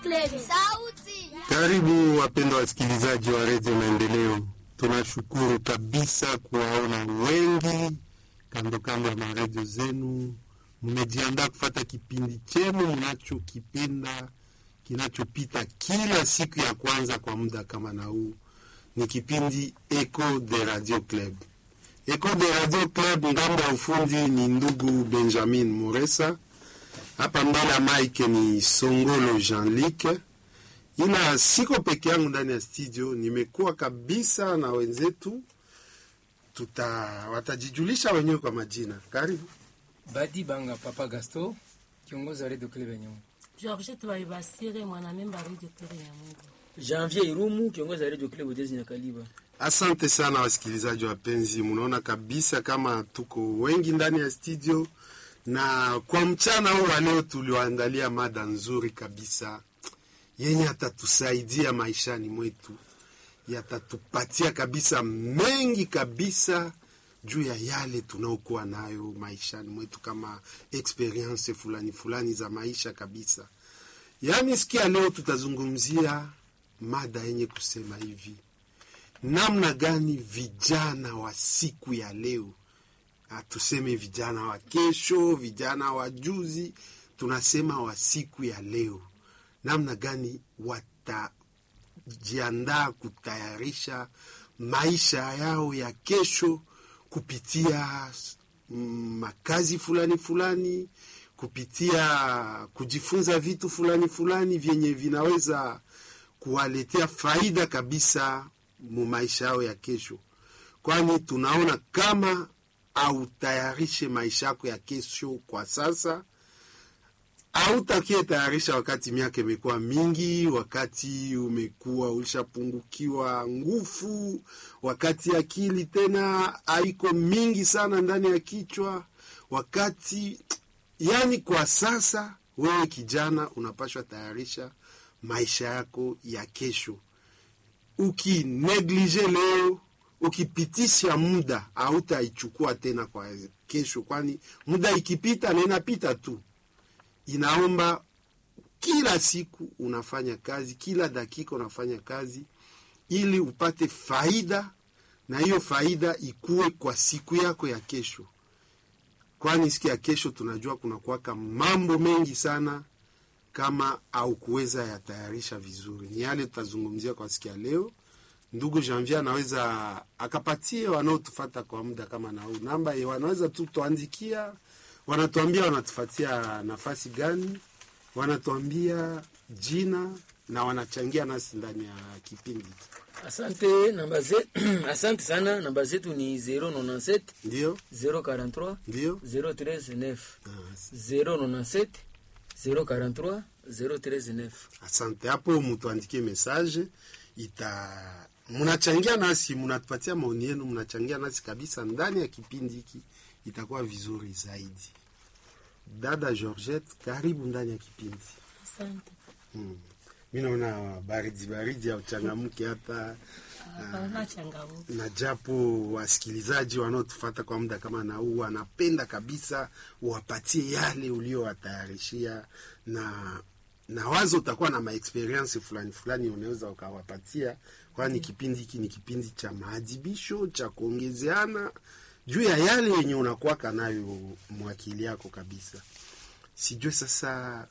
Club. Sauti. Karibu wapendwa wasikilizaji wa redio Maendeleo, tunashukuru kabisa kuwaona wengi kando kando ya maredio zenu. Mmejiandaa kufata kipindi chenu mnachokipenda kinachopita kila siku ya kwanza kwa muda kama na huu, ni kipindi Echo de Radio Club. Echo de Radio Club, ngambo ya ufundi ni ndugu Benjamin Moresa, hapa mbele ya mike ni Songolo Jean-Luc ila siko peke yangu ndani ya studio, nimekuwa kabisa na wenzetu, tuta watajijulisha wenyewe kwa majina. Karibu. Badi Banga Papa Gasto, kiongozi wa Radio Club ya Nyamwezi. Georgette Baibasire mwanamemba Radio Club ya Mungu. Janvier Irumu, kiongozi wa Radio Club Udezi na Kaliba. Asante sana wasikilizaji wapenzi, mnaona kabisa kama tuko wengi ndani ya studio, na kwa mchana huu wa leo tuliwaandalia mada nzuri kabisa yenye atatusaidia maishani mwetu, yatatupatia kabisa mengi kabisa juu ya yale tunaokuwa nayo maishani mwetu kama experience fulani fulani za maisha kabisa. Yaani sikia, leo tutazungumzia mada yenye kusema hivi, namna gani vijana wa siku ya leo, hatuseme vijana wa kesho, vijana wa juzi, tunasema wa siku ya leo namna gani watajiandaa kutayarisha maisha yao ya kesho kupitia mm, makazi fulani fulani, kupitia kujifunza vitu fulani fulani vyenye vinaweza kuwaletea faida kabisa mu maisha yao ya kesho, kwani tunaona kama autayarishe maisha yako ya kesho kwa sasa hautakie tayarisha wakati miaka imekuwa mingi, wakati umekuwa ulishapungukiwa nguvu, wakati akili tena haiko mingi sana ndani ya kichwa, wakati yani, kwa sasa wewe kijana unapashwa tayarisha maisha yako ya kesho. Ukineglige leo, ukipitisha muda, hautaichukua tena kwa kesho, kwani muda ikipita na inapita tu inaomba kila siku unafanya kazi, kila dakika unafanya kazi ili upate faida, na hiyo faida ikuwe kwa siku yako ya kesho, kwani siku ya kesho tunajua kuna kuwaka mambo mengi sana kama au kuweza yatayarisha vizuri. Ni yale tutazungumzia kwa siku ya leo. Ndugu Janvier anaweza akapatie wanaotufata kwa muda kama na huu namba, wanaweza tu tuandikia wanatuambia wanatufatia nafasi gani, wanatuambia jina na wanachangia nasi ndani ya kipindi. Asante namba zetu, asante sana. Namba zetu ni 097 Ndio, 043 ndio. 039 Ah, 097 043 039. Asante hapo, mtuandikie message ita mnachangia nasi, mnatupatia maoni yenu, mnachangia nasi kabisa ndani ya kipindi hiki, itakuwa vizuri zaidi. Dada Georgette, karibu ndani ya kipindi. Asante. Hmm. Mi naona baridi baridi ya uchangamke hata Hapana changamoto. na japo wasikilizaji wanaotufata kwa muda kama na huu wanapenda kabisa uwapatie yale uliowatayarishia, na na wazo utakuwa na maexperience fulani fulani unaweza ukawapatia, kwani kipindi hiki ni kipindi cha maadhibisho cha kuongezeana juu ya yale yenye unakuwaka nayo mwakili yako kabisa. Sijue sasa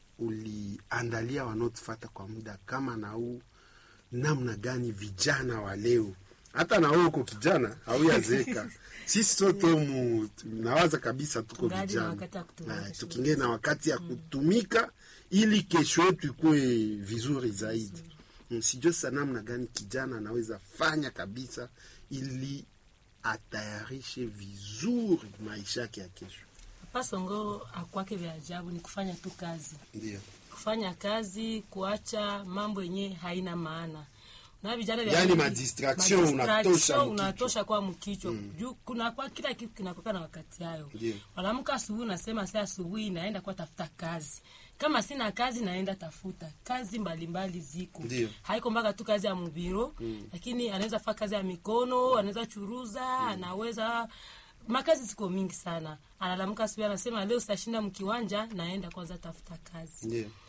uliandalia wanaotufata kwa muda kama na huu namna gani vijana wa leo, hata na wewe uko kijana hauyazeka, sisi sote mu nawaza kabisa tuko Tungali na vijana wakati ya kutumika. Eh, tukingie na wakati ya kutumika ili kesho yetu ikuwe vizuri zaidi. Mm, Sijue sasa namna gani kijana anaweza fanya kabisa ili atayarishe vizuri maisha yake ya kesho. Pasongo akwake vya ajabu ni kufanya tu kazi, Ndio, kufanya kazi, kuacha mambo yenye haina maana na vijana vya Yaani mingi- madistraction madistraction unatosha mkichwa. unatosha kwa mkichwa juu kuna kwa kila kitu kinakuwa na wakati hayo. Ndio. Wanaamka asubuhi, unasema saa asubuhi naenda kwa tafuta kazi, kama sina kazi naenda tafuta kazi mbalimbali ziko Ndio. haiko mpaka tu kazi ya mubiro lakini anaweza faa kazi ya mikono anaweza churuza anaweza makazi ziko mingi sana. Analamuka asubuhi anasema leo sitashinda mkiwanja, naenda kwanza tafuta kazi. ndio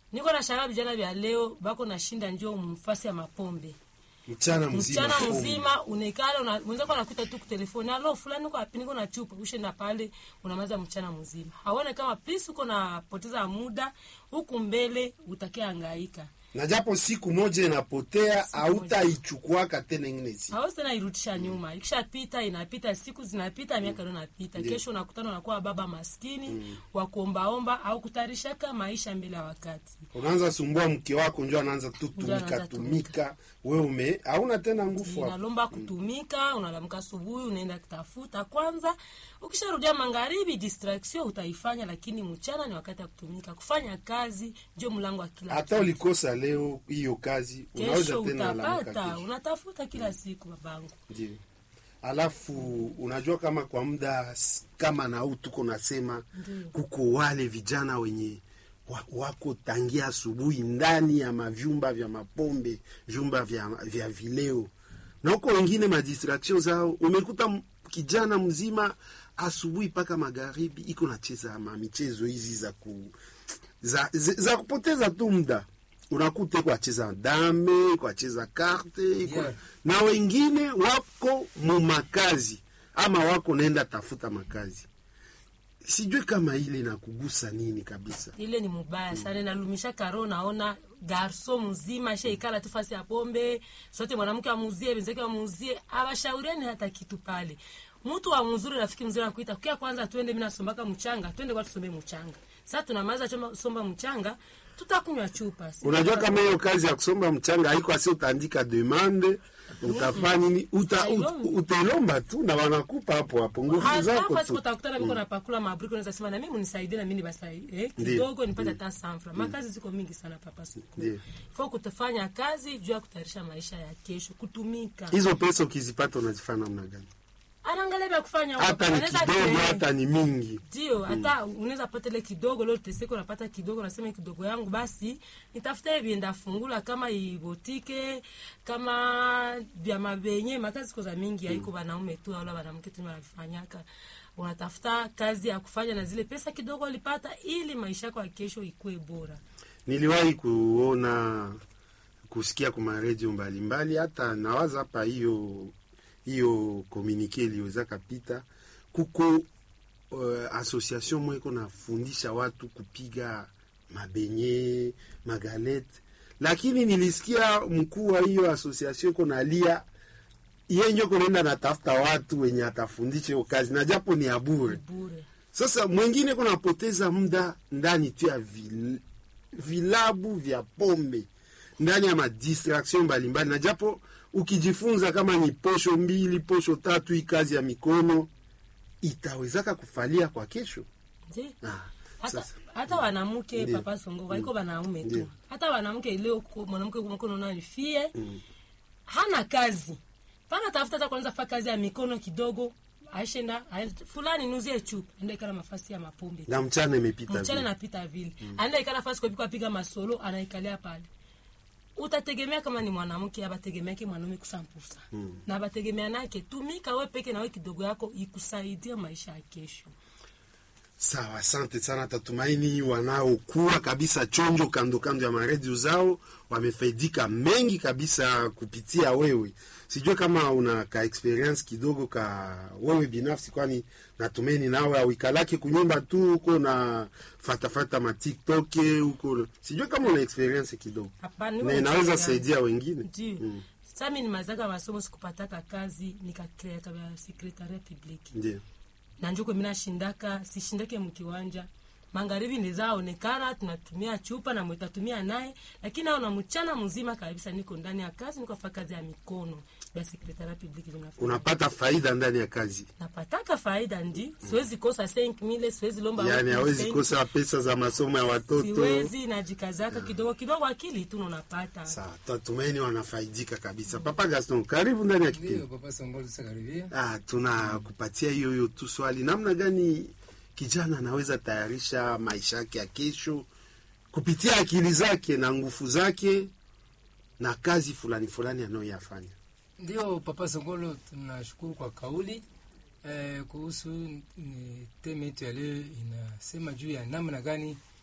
niko na shanga vijana vya leo bako nashinda njo mfasi ya mapombe mchana mzima mchana pombe. mzima unaikala una- mwenzako anakuta tu kutelefoni alo fulani uko wapi niko na chupa ushenda pale unamaza mchana mzima haone kama please uko napoteza muda huku mbele utakia angaika na japo siku moja inapotea moja. hautaichukuaka tena ingine siku hawezi tena irudisha nyuma ikishapita inapita siku zinapita miaka ndio inapita kesho unakutana unakuwa baba maskini wa kuombaomba au kutarishaka maisha mbele ya wakati unaanza sumbua mke wako njo anaanza tu Njo tumika anaanza tumika we ume hauna tena nguvu hapo. inalomba kutumika unalamka asubuhi unaenda kutafuta kwanza ukisharudia magharibi distraction utaifanya lakini mchana ni wakati ya kutumika kufanya kazi ndio mlango wa kila hata kitu. ulikosa leo hiyo kazi unaweza kesho tena lamuka utapata kesho unatafuta kila siku babangu ndio alafu unajua kama kwa muda s- kama na huu tuko nasema Ndio. kuko wale vijana wenye wa- wako tangia asubuhi ndani ya mavyumba vya mapombe vyumba vya, vya vileo na huko wengine madistraction zao umekuta m- kijana mzima asubuhi mpaka magharibi iko nacheza ma michezo hizi za ku za, za, za kupoteza tu muda unakuta iko acheza dame iko acheza karte iko Yeah. na wengine wako mumakazi ama wako naenda tafuta makazi sijui kama ile nakugusa nini kabisa ile ni mubaya sana nalumisha karo naona garso mzima sheikala tu fasi ya pombe sote mwanamke amuzie benzake amuzie awashauriani hata kitu pale mtu wa mzuri rafiki mzuri anakuita kia kwanza twende mimi nasombaka mchanga twende kwa tusombe mchanga sasa tunamaza choma somba mchanga tutakunywa chupa Si unajua tutakunywa- kama hiyo kazi ya kusomba mchanga haiko asi utaandika demande utafanya nini uta, ut, Utailomba. utailomba tu na wanakupa hapo hapo nguvu hata zako fasi tu kutakutana miko napakula mabriko naweza sema na mimi unisaidie na mimi nibasai eh, Ndiyo. kidogo nipate hata sanfra makazi ziko mingi sana papa siku Ndiyo. fo kutafanya kazi juu ya kutayarisha maisha ya kesho kutumika hizo pesa ukizipata unazifanya namna gani anaangalia vya kufanya huko. hata ni Anaweza kidogo kre- hata ni mingi ndio hata unaweza pata ile kidogo leo teseko unapata kidogo unasema kidogo yangu basi nitafuta hivi ndafungula kama ibotike kama vya mabenye makazi koza mingi haiko wanaume tu au wanamke tu wanafanyaka unatafuta kazi ya kufanya na zile pesa kidogo ulipata ili maisha yako ya kesho ikuwe bora niliwahi kuona kusikia kwa redio mbalimbali hata nawaza hapa hiyo hiyo komunike iliweza kapita kuko uh, association mweko nafundisha watu kupiga mabenye magalete lakini nilisikia mkuu wa hiyo association iko nalia yenye konaenda natafuta watu wenye atafundisha hiyo kazi na japo ni ya bure bure sasa mwingine kunapoteza muda ndani tu ya vil, vilabu vya pombe ndani ya madistraction mbalimbali, na japo ukijifunza kama ni posho mbili posho tatu, hii kazi ya mikono itawezaka kufalia kwa kesho. ndio Ah, hata, sasa hata wanamke Ndiyo. papa songo waiko wanaume Ndiyo. tu hata wanamke leo ko- mwanamke mkono nayo fie hana kazi pana tafuta hata kwanza fa kazi ya mikono kidogo aishenda aende- fulani nuzie chupa enda ikala mafasi ya mapombe na mchana imepita mchana vile. napita vile anaenda ikala fasi kwa piga masolo anaikalia pale utategemea kama ni mwanamke abategemeake mwanaume kusampusa na abategemea nake tumika we peke nawe kidogo yako ikusaidia maisha ya kesho Sawa, asante sana. Tatumaini wanaokuwa kabisa chonjo kando kando ya maredio zao wamefaidika mengi kabisa kupitia wewe. Sijue kama una ka experience kidogo ka wewe binafsi, kwani natumaini nawe auikalake kunyumba tu huko na fatafata ma TikTok huko, sijue kama una experience kidogo Hapana, na niwe inaweza experience. saidia wengine. ndio sa mi nimazaka masomo sikupataka kazi nikakreaka vya sekretaria publiki Ndio na njuko mi nashindaka sishindake mkiwanja magharibi ndizaonekana tunatumia chupa na mwitatumia naye lakini ao na mchana mzima kabisa niko ndani ya kazi niko fa kazi ya mikono ya sekretaria publiki vinafanya unapata faida ndani ya kazi, napataka faida ndi siwezi kosa 5000 siwezi lomba yani watu hawezi 5,000, kosa pesa za masomo ya watoto. siwezi najikazaka kidogo kidogo akili tu unapata Sawa, tatumaini wanafaidika kabisa. Papa Gaston, karibu ndani ya Ndio kipindi. papa Songolo tusakaribia. Ah, tunakupatia hiyo hiyo tu swali, namna gani kijana anaweza tayarisha maisha yake ya kesho kupitia akili zake na nguvu zake na kazi fulani fulani anayoyafanya. Ndio papa Songolo, tunashukuru kwa kauli eh, kuhusu eh, teme yetu ya leo inasema juu ya namna gani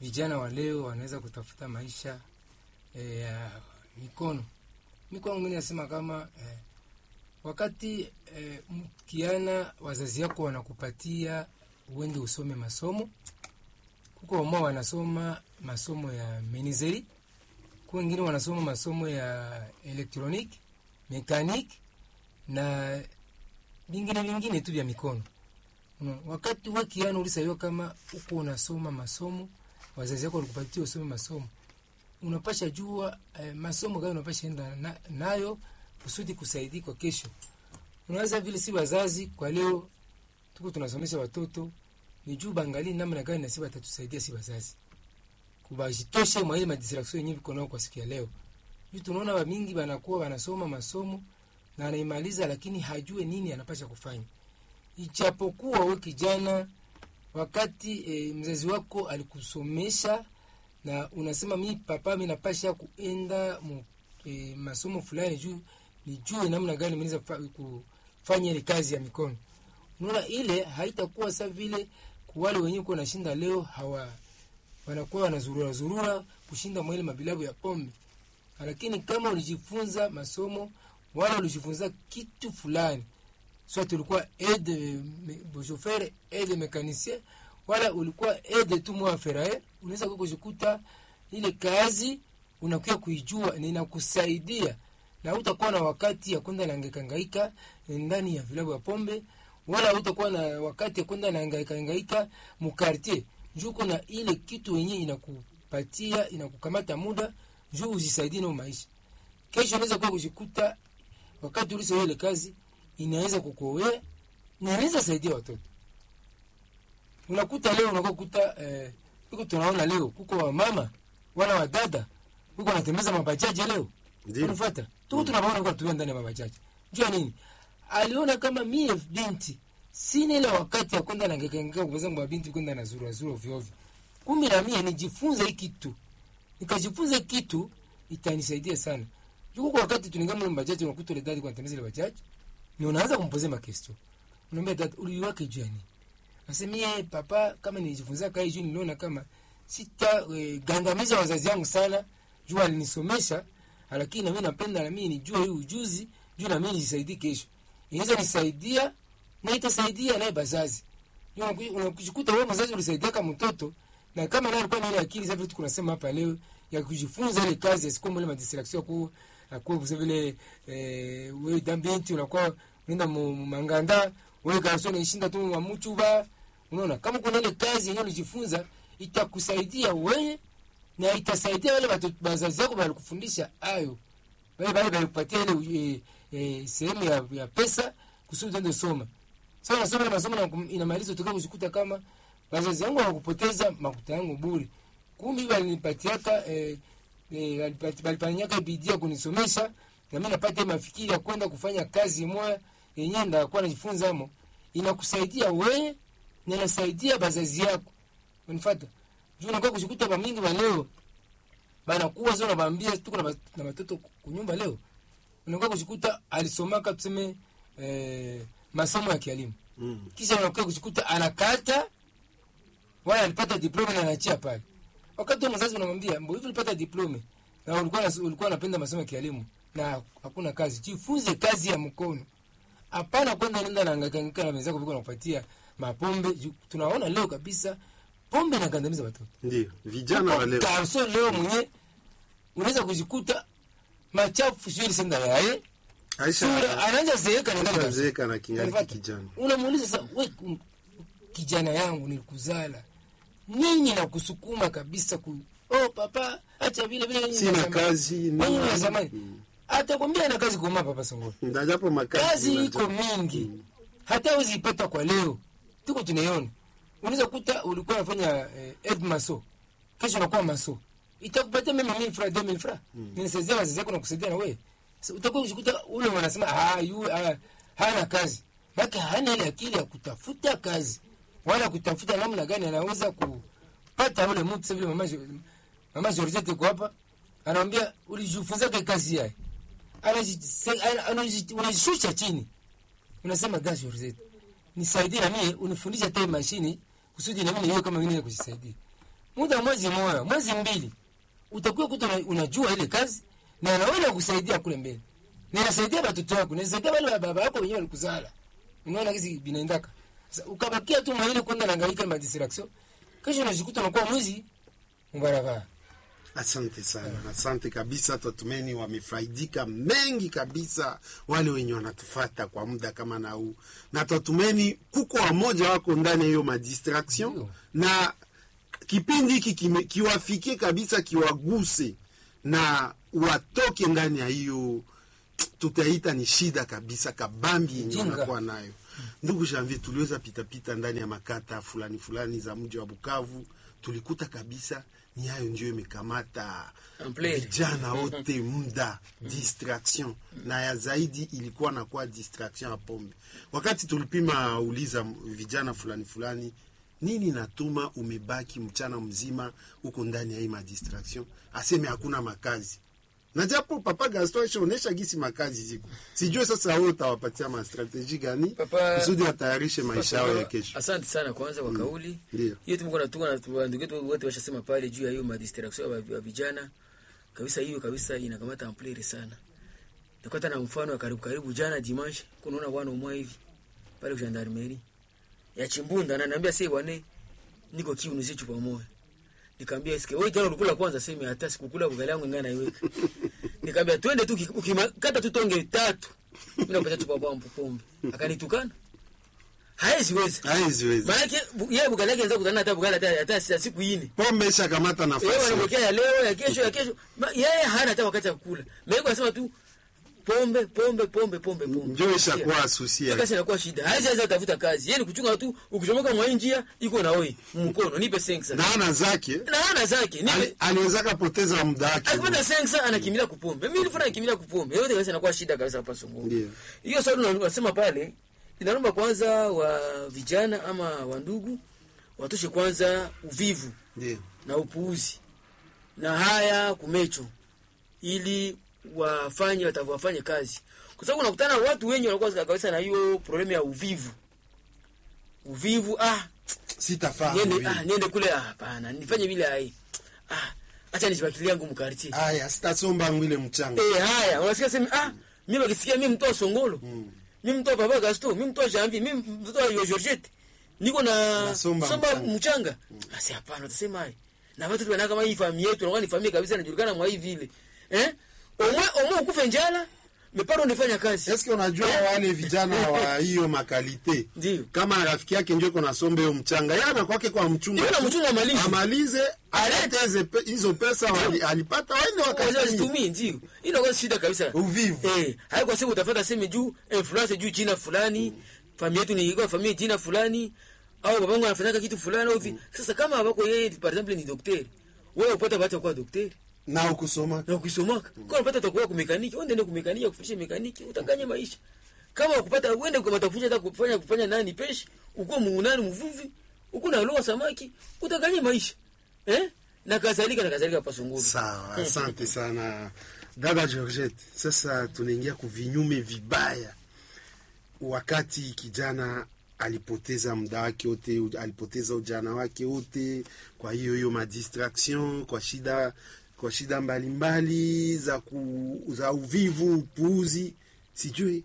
vijana wa leo wanaweza kutafuta maisha eh, ya mikono. Mi kwangu mimi nasema kama eh, wakati eh, mkiana wazazi yako wanakupatia uende usome masomo, kuko wamao wanasoma masomo ya menizeri, ku wengine wanasoma masomo ya elektroniki, mekaniki na vingine vingine tu vya mikono. Unaona, wakati we kiana ulisaiwa kama uko unasoma masomo, wazazi wako walikupatia usome masomo, unapasha jua eh, masomo gani unapasha enda na, nayo kusudi kusaidia kwa kesho. Unaweza vile si wazazi kwa leo tuko tunasomesha watoto ni juu bangali namna gani nasi watatusaidia si wazazi kubajitoshe mwa ile madistraction yenyewe viko nao kwa siku ya leo. Juu tunaona wa mingi banakuwa wanasoma masomo na anaimaliza, lakini hajue nini anapasha kufanya. Ijapokuwa we kijana, wakati e, mzazi wako alikusomesha na unasema mi papa, mi napasha kuenda mu, e, masomo fulani juu nijue namna gani mnaweza kufanya ile kazi ya mikono. Unaona, ile haitakuwa sa vile kuwale wenyewe kuwa nashinda leo hawa wanakuwa wanazurura zurura kushinda mwele mabilabu ya pombe, lakini kama ulijifunza masomo wala ulijifunza kitu fulani, soit ulikuwa aide chauffeur, aide mécanicien, wala ulikuwa aide tu mwa ferraille, unaweza kujikuta ile kazi unakuwa kuijua na inakusaidia na utakuwa na wakati ya kwenda na hangaika ndani ya vilabu ya pombe, wala utakuwa na wakati ya kwenda na hangaika hangaika mukartier juu kuna ile kitu yenyewe inakupatia inakukamata muda juu ujisaidie na maisha. Kesho unaweza kuwa kujikuta wakati uliso ile kazi inaweza kukuoea na inaweza saidia watoto. Unakuta leo unakuwa kuta eh, huko tunaona leo kuko wa mama wala wa dada huko wanatembeza mabajaji leo. Ndiyo. Unafuata? Tuko tunabaona kwa tuwe ndani ya mabajaji. Jua nini? Aliona kama mie binti sina ile wakati ya kwenda na ngekengeka kwa zangu binti kwenda na zuru zuru ovyo ovyo. Kumbe na mimi nijifunze hiki kitu. Nikajifunza hiki kitu itanisaidia sana. Yuko kwa wakati tuninga mle bajaji unakuta ile dadi kwa tembeza ile bajaji. Ni unaanza kumpoze makestio. Unaambia dad uliwake juu yani. Asemie papa kama nilijifunza kai juu niliona kama sita e, gandamiza wazazi wangu sana. Juu alinisomesha lakini na mimi napenda na mimi nijue hii ujuzi juu na mimi nijisaidie kesho. Inaweza nisaidia na itasaidia naye bazazi. Unakujikuta wewe mzazi ulisaidia kama mtoto na kama naye alikuwa na ile akili sasa vitu tunasema hapa leo ya kujifunza ile kazi asikuwa ile madistraction kwa kwa kwa vile eh, wewe dambinti unakuwa unaenda mu- mu- manganda wewe garson ishinda tu wa mchuba unaona kama kuna ile kazi yenyewe ulijifunza itakusaidia wewe na itasaidia wale watoto wazazi wako walikufundisha ayo wale wale walikupatia ile eh, eh, sehemu ya, ya pesa kusudi uende soma sasa nasoma ile masomo na kum- inamaliza utoka kujikuta kama wazazi wangu hawakupoteza makuta yangu bure kumbe walinipatiaka eh, eh, walipati- walifanyaka bidii ya kunisomesha na mimi napata mafikiri ya kwenda kufanya kazi moja yenyewe ndakuwa najifunza amo inakusaidia wewe na inasaidia bazazi yako unifuata juu unakuwa kushikuta bamingi ba leo banakuwa sio nabambia tuko na ba- na watoto kunyumba leo unakuwa kushikuta alisomaka tuseme eh, masomo ya kielimu Mm. kisha unakuwa kushikuta anakata wala alipata diploma na anachia pale wakati wa mzazi unamwambia mbo hivi ulipata diploma na ulikuwa nas- ulikuwa unapenda masomo ya kielimu na hakuna kazi jifunze kazi ya mkono hapana kwenda nenda na hangaika na wenzako viko nakupatia mapombe Ju- tunaona leo kabisa pombe inagandamiza watoto Ndio vijana wa leo garso leo mwenye unaweza kujikuta machafu sio senda yaye sura Aisha anaanza zeeka na ndani zeeka na kingali Unapata? kijana. unamuuliza sasa we ku- kijana yangu nilikuzala nini na kusukuma kabisa ku oh papa acha vile vile nyinyi Sina wa zamani. kazi, Nyinyi wa nini. zamani Mm. atakwambia na kazi koma papa songoro Ndajapo makazi kazi unaja- iko mingi hata uzipata kwa leo tuko tunaiona unaweza kuta ulikuwa unafanya eh, ed maso kesho unakuwa maso itakupatia mema mil fra 2000 fra ninasaidia wazazi yako na kusaidia na wewe so, utakuwa ukikuta ule wanasema ah yu ah, hana kazi baki hana ile akili ya kutafuta kazi wala kutafuta namna gani anaweza kupata ule mtu sasa vile mama Jo- mama Georgette kwa hapa anamwambia ulijifunza kazi yake Anaji- ana- anaji- unajishusha chini unasema gasi Rosette nisaidie na mimi unifundishe hata hii mashini kusudi na mimi niwe kama mimi kujisaidia muda wa mwezi moja mwezi mbili utakuwa kuta una- unajua ile kazi na naweza kusaidia kule mbele na inasaidia watoto wako inasaidia wale wa baba yako wenyewe walikuzala unaona hizi binaendaka sasa ukabakia tu mwaile kwenda naangaika na distraction kesho unajikuta unakuwa mwizi mbarabara Asante sana, asante kabisa. Tatumeni wamefaidika mengi kabisa, wale wenye wanatufata kwa muda kama na huu, na tatumeni kuko wamoja wako ndani ya hiyo madistraction, Ndio. na kipindi hiki kime- kiwafikie kabisa, kiwaguse na watoke ndani ya hiyo tutaita ni shida kabisa kabambi yenye Jinga. wanakuwa nayo. Ndugu Janvier, tuliweza pitapita ndani ya makata fulani fulani za mji wa Bukavu, tulikuta kabisa ni hayo ndio imekamata Ampleur. vijana wote muda distraction, na ya zaidi ilikuwa nakuwa distraction ya pombe. Wakati tulipima uliza vijana fulani fulani, nini natuma umebaki mchana mzima huko ndani ya hii madistraction, aseme hakuna makazi na japo papa Gaston ishaonesha gisi makazi ziko, sijue sasa wewe utawapatia mastrateji gani Papa- kusudi watayarishe maisha yao ya kesho. Asante sana kwanza kwa kauli Ndio. hiyo. Tumekuwa natuka na tu- ndugu yetu wote washasema pale juu ya hiyo madistraction ya wa- wa vijana kabisa. Hiyo kabisa inakamata amplere sana. Nikata na mfano wa karibu karibu, jana dimanche, kunaona bwana umwa hivi pale kwa gendarmerie ya Chimbunda, na niambia sasa bwana, niko kiu nizi chupa moja. Nikamwambia sikia, wewe jana ulikula kwanza, sema hata sikukula ugali yangu ngana iweka. Nikamwambia twende tu uki- ukikata tu tonge tatu. Mimi napata chupa bomba pombe. Akanitukana. Haezi weza. Haezi wezi. Maanake bu- yeye bugala yake anaweza kutana hata bugala hata hata si- siku ine. Pombe ishakamata Yeye nafasi. anamwekea ya leo ya kesho ya kesho. Ma- Yeye hana hata wakati wa kula. Mimi anasema tu pombe pombe pombe pombe pombe. Ndio ishakuwa susi Hiyo yake. kazi inakuwa shida. Haizi haizi tafuta kazi. Yeye ni kuchunga tu ukichomoka mwa hii njia iko na wewe mkono nipe sensa. Na ana zake Na hana zake ali- nipe aliweza kapoteza muda wake. akipata sensa anakimbilia kupombe. Mimi nilifanya nakimbilia kupombe. Yote kabisa inakuwa shida kabisa hapa Songoro. Ndio. Hiyo swali unasema pale inaomba kwanza wa vijana ama wa ndugu watoshe kwanza uvivu Ndio. na upuuzi na haya kumecho ili wafanye watavyofanye kazi, kwa sababu unakutana na watu wengi wanakuwa kabisa na hiyo problemu ya uvivu. Uvivu, ah, Sitafahamu. niende, vile. ah, niende kule, ah, hapana, nifanye vile ai, ah, acha nijibakilie yangu mkartie. Aya, sitasomba ngwile mchanga. Eh, haya, unasikia sema ah, mimi wakisikia mimi mtoa Songolo. Mimi mtoa Baba Gaston, mimi mtoa Janvier, mimi mtoa Yo Georgette. Niko na Nasomba somba mchanga. mchanga. Asi hapana, utasema hai. Na watu tunaona kama hii familia yetu, inakuwa ni familia kabisa inajulikana mwa hii vile. Eh? Omwe omwe ukufe njala, meparo nifanya kazi. Eske unajua wale vijana wa hiyo makalite Ndio. kama rafiki yake ndio iko nasomba hiyo mchanga, yeye anakwake kwa mchunga, Yeye anamchunga amalize. amalize alete hizo pe- hizo pesa wali- alipata, waende Wazazi wakatumie. zitumie ndio. Hii inakuwa shida kabisa. Uvivu. Eh, haiko siku utafuta sema juu influence juu jina fulani, familia yetu ni iko familia jina fulani au babangu anafanya kitu fulani au hivi. Sasa kama wako yeye par exemple ni daktari, wewe upata bahati ya kuwa daktari na ukusoma na ukisomaka. Kwa unapata utakuwa kumekaniki, uende ndio kumekaniki kufundisha mekaniki, utanganya maisha. Kama ukupata uende kwa matafundisha hata kufanya kufanya nani peshi, uko muunani mvuvi, uko na loa samaki, utanganya maisha. Eh? Na kadhalika na kadhalika pasunguru. Sawa, asante sana dada Georgette. Sasa tunaingia kuvinyume vibaya, wakati kijana alipoteza muda wake wote, u- alipoteza ujana wake wote, kwa hiyo hiyo madistraction, kwa shida kwa shida mbalimbali za, ku, za uvivu, upuuzi, sijui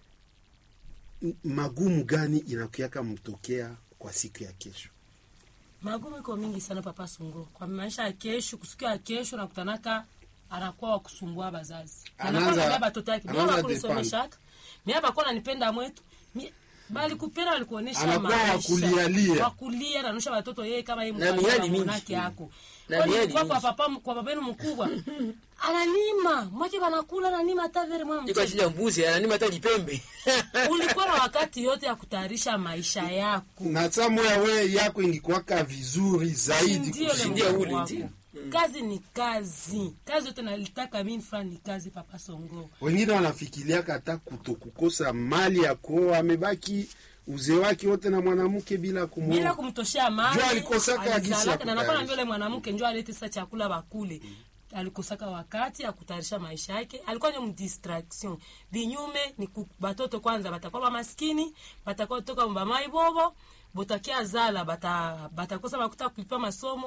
m- magumu gani inakuaka mtokea kwa siku ya kesho. magumu iko mingi sana papa sungu kwa maisha ya kesho kusiku ya kesho nakutanaka anakuwa wa kusumbua bazazi Anaanza- anakuwa batoto yake mimi anaanza bakunisomeshaka mimi bakuwa nanipenda mwetu Mi- bali kupenda walikuonesha Anakuwa wa maisha kulialia. wa kulia naonyesha watoto yeye kama yeye Na miali mingi. mwanake yako Na Kwani miali kwa kwa mingi. papa kwa babenu mkubwa analima mwake wanakula analima hata vile mwa Iko mchezo chinja mbuzi, ananima hata lipembe. ulikuwa na wakati yote ya kutayarisha maisha yako na samoya we yako ingikuwaka vizuri zaidi Ndio kushindia lengo ule, wako. ndio. kazi ni kazi kazi yote nalitaka mimi fulani ni kazi papa songo wengine wanafikiriaka hata kutokukosa mali ya kuoa, amebaki uzee wake wote na mwanamke bila bila kumwoa. kumtoshea mali Njoo alikosaka alizalaka, gisi ya na nakuwa kutayarisha. naambia yule mwanamke njo alete sasa chakula bakule alikosaka wakati ya kutayarisha maisha yake alikuwa ni mdistraction vinyume ni ku, batoto kwanza batakuwa bamaskini batakuwa toka mbamai bobo botakia zala bata batakosa bakuta kulipa masomo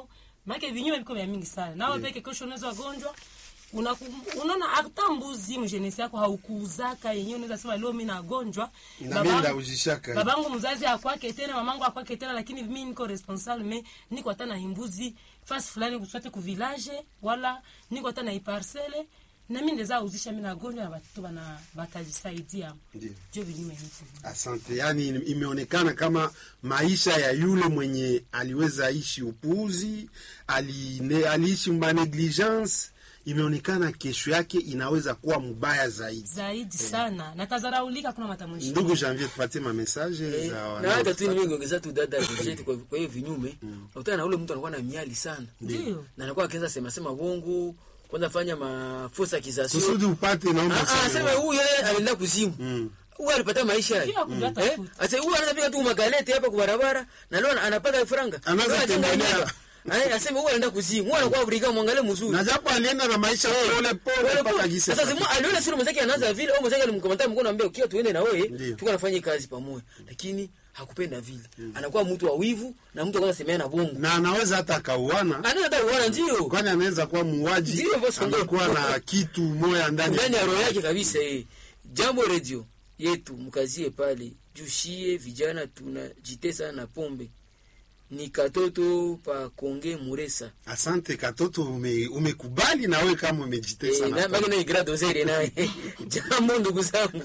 maake vinyume viko vya mingi sana nawe peke kesho unaweza gonjwa Unaku- unaona hata mbuzi mjenesi yako haukuuzaka yenyewe unaweza sema leo mi nagonjwa Na Babangu- mimi ndaujishaka. babangu mzazi akwake tena mamangu akwake tena lakini mi niko responsable me niko hata na imbuzi fasi fulani kuswate ku village wala niko hata na iparcele na mi ndeza uzisha mi nagonjwa na batoto bana batajisaidia Ndio. jo vinyume niko Asante. Yani imeonekana kama maisha ya yule mwenye aliweza ishi upuuzi, aline, aliishi mba negligence, imeonekana kesho yake inaweza kuwa mbaya zaidi. zaidi sana na tazaraulika kuna matamshi Ndugu Janvier, tupatie ma message Eh, za na hata tu wanao- nimeongeza tu dada Brigitte kwa kwa hiyo vinyume unakutana na ule mtu anakuwa na miali sana ndio na anakuwa akianza sema sema bongo kwanza fanya mafosa kizasio kusudi upate, naomba Ah, ah, useme sema wapi. huyu yeye alienda kuzimu huyu alipata maisha Pia kujua eh tafuta. asa huyu anaanza piga tu magaleti hapa kwa barabara na leo anapata franga Anaanza Leo anajenga tembelea. nyumba. Eh, aseme huyu anaenda kuzimu huyu anakuwa briga mwangalie mzuri na japo alienda na maisha pole pole mpaka gisi sasa simu aliona sio mwenzake anaanza vile au mwenzake alimkomentia mkono anambia ukiwa tuende na wewe Ndio. tuko nafanya kazi pamoja lakini hakupenda vile anakuwa mtu wa wivu na mtu kwanza semea na bongo na anaweza hata akauana, anaweza hata uona ndio kwani anaweza kuwa muuaji, Ndio, boss, ndio. amekuwa na kitu moya ndani ndani ya roho yake kabisa eh. Jambo redio yetu mkazie pale jushie vijana tunajitesa na pombe ni katoto pa konge muresa Asante katoto, ume, umekubali na wewe kama umejitesa Eh, na na baki na igrado zeri naye jambo ndugu zangu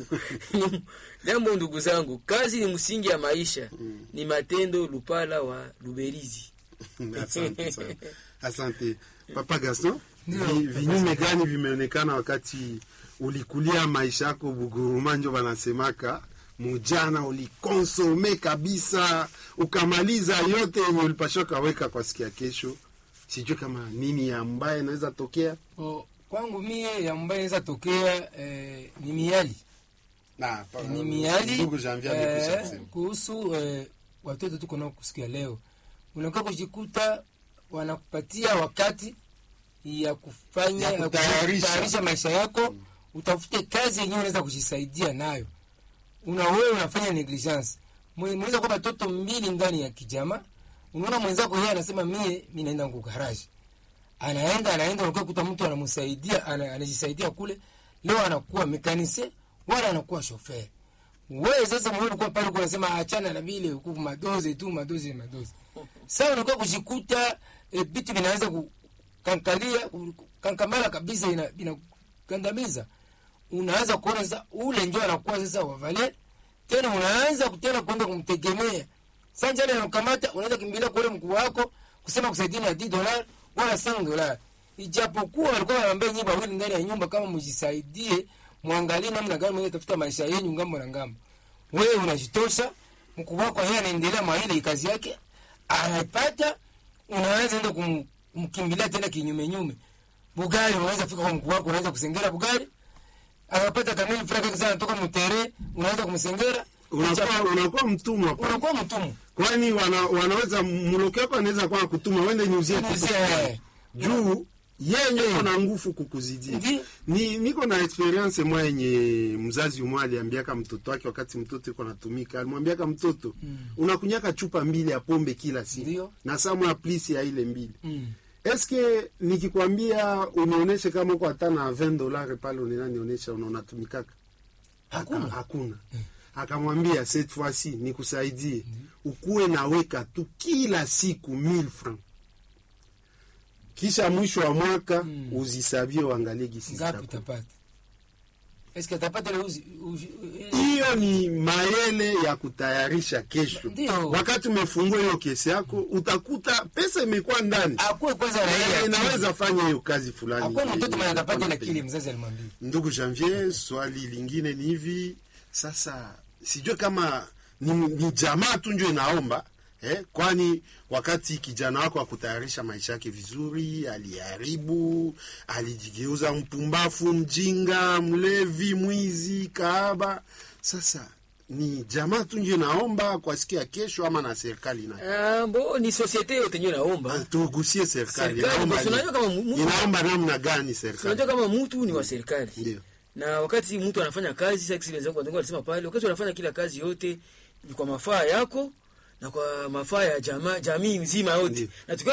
jambo ndugu zangu kazi ni msingi ya maisha ni matendo lupala wa luberizi asante sana. Asante Papa Gaston, vi- vinyume gani vimeonekana wakati ulikulia maisha yako Buguruma, njo wanasemaka mujana ulikonsome kabisa ukamaliza yote yenye ulipashwa kaweka kwa siku ya kesho. Sijui kama nini ambaye inaweza tokea O, kwangu mie ambayo inaweza tokea eh, ni miali na pa- ni miali ndugu Janvier amekwisha eh, kusema. kuhusu eh, watoto tuko nao kusikia leo, unakuwa kujikuta wanakupatia wakati ya kufanya Ya kutayarisha. kutayarisha maisha yako, utafute kazi yenyewe unaweza kujisaidia nayo. Una wewe unafanya negligence, Mwe- mnaweza kuwa watoto mbili ndani ya kijama, unaona mwenzako yeye anasema mie mimi naenda ngo garage anaenda anaenda, unakuwa kuta mtu anamsaidia ana- anajisaidia kule, leo anakuwa mekanise wala anakuwa shofer. Wewe sasa mwenyewe ulikuwa pale uko unasema achana na vile huku madoze tu madoze madoze. Sasa unakuwa kujikuta eh, vitu vinaanza kukankalia kankamala kabisa, ina inakandamiza. Unaanza kuona sasa ule ndio anakuwa sasa wavale tena, unaanza kutena kwenda kumtegemea sasa. Njale anakamata, unaweza kimbilia kwa ule mkuu wako kusema kusaidia na 10 dola wala 5 dola, ijapokuwa walikuwa wanaambia nyinyi wawili ndani ya nyumba, kama mjisaidie, muangalie namna gani mwenye tafuta maisha yenu ngambo na ngambo. Wewe unajitosha, mkuu wako yeye anaendelea mwa ile kazi yake, anapata, unaanza enda kum, kumkimbilia tena kinyume nyume. Bugari unaweza fika kwa mkuu wako, unaweza kusengera Bugari, anapata kamili fraka kisa anatoka mtere, unaweza kumsengera, Unakuwa unakuwa mtumwa, unakuwa mtumwa. kwani wana, wanaweza mloke wako anaweza kuwa kutuma wende niuzie kitu Unauzia, juu yenye na nguvu kukuzidia. Ndi. Ni niko na experience mwa yenye mzazi umwe aliambiaka mtoto wake wakati mtoto iko natumika, alimwambiaka mtoto unakunyaka chupa mbili ya pombe kila siku Ndio. na samu ya plisi ya ile mbili Mm. eske nikikwambia unionyeshe kama uko hata na 20 dolari pale unanionyesha unatumikaka Hakuna. Aka- hakuna akamwambia cette fois-ci nikusaidie ukuwe naweka tu kila siku 1000 francs kisha mwisho wa mwaka uzisabie uangalie gisi ngapi zitakuwa. utapata? Eske atapata ile uzi, uzi, hiyo ni mayele ya kutayarisha kesho Ndio. wakati umefungua hiyo kesi yako utakuta pesa imekuwa ndani akuwe kwanza na ile Eh, akili. inaweza fanya hiyo kazi fulani Akuwe mtoto mwenye atapata ile Unapenda. akili mzazi alimwambia. Ndugu Janvier, swali lingine ni hivi sasa, sijue kama ni, ni jamaa tu ndio inaomba eh, kwani wakati kijana wako akutayarisha maisha yake vizuri, aliharibu, alijigeuza mpumbafu, mjinga, mlevi, mwizi, kahaba. Sasa ni jamaa tu ndio inaomba kwa siku ya kesho, ama na serikali na Ah, bo ni societe yote ndio naomba tugusie serikali Serikali, inaomba basi unajua kama mu- mu- inaomba namna gani serikali? unajua kama mtu ni wa serikali Ndio. na wakati mtu anafanya kazi sasa kisi wenzangu wenzangu walisema pale wakati unafanya kila kazi yote ni kwa mafaa yako na kwa mafaa ya jamaa jamii nzima yote Ndio. na tukiwa